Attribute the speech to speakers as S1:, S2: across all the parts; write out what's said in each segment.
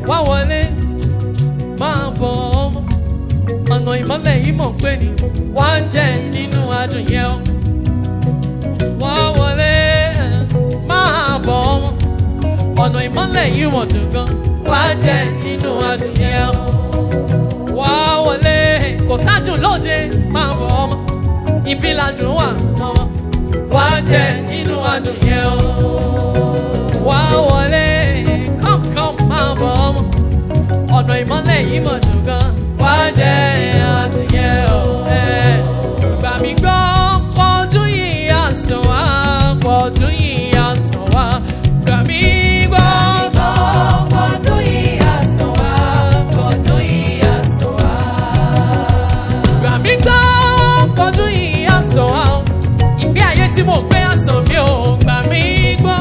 S1: wá wọlé máa bọ̀ ọmọ ọ̀nà ìmọ́lẹ̀ yìí mọ̀ pé ni wá jẹ nínú adùn yẹn o wá wọlé máa bọ̀ ọmọ ọ̀nà ìmọ́lẹ̀ yìí mọ̀ dùn gan wá jẹ nínú adùn yẹn o wá wọlé kò sádùn lóde máa bọ̀ ọmọ ibi ládùn wà ọmọ wá jẹ nínú adùn yẹn o wá wọlé kọ́ńkọ́ń máa bọ̀ ọmọ ọ̀nà ìmọ́lẹ̀ yìí mọ̀ dùn gan wá jẹ adùn yẹn o ẹ̀. gbà mí gbọ́ pọ́dún yìí àsàn wá pọ́dún yìí àsàn wá gbà mí gbọ́. gbà mí gbọ́ pọ́dún yìí àsàn wá o. ìgbé ayé tí mo gbé àsàn mi ò gbà mí gbọ́.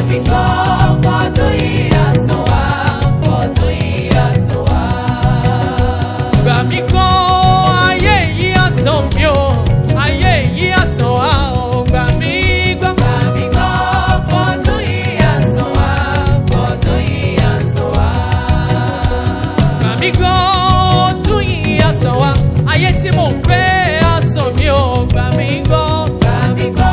S1: gbà mí gbọ́ ayé yìí àsàn mi ò ayé yìí àsàn wá o gbà mí gbọ́. gbà mí gbọ́ ọdún yìí àsàn wá ayé tí mo gbé àsàn mi ò gbà mí gbọ́.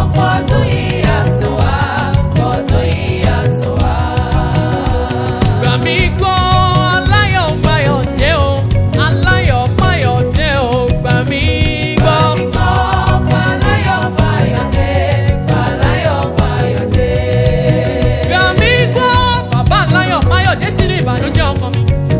S1: gbà mí gbọ́ aláyọ̀ mayọ̀ dé o aláyọ̀ mayọ̀ dé o gbà mí gbọ́. gbà mí gbọ́ bàbá aláyọ̀ mayọ̀ dé sínú ìbànújẹ́ ọkàn mi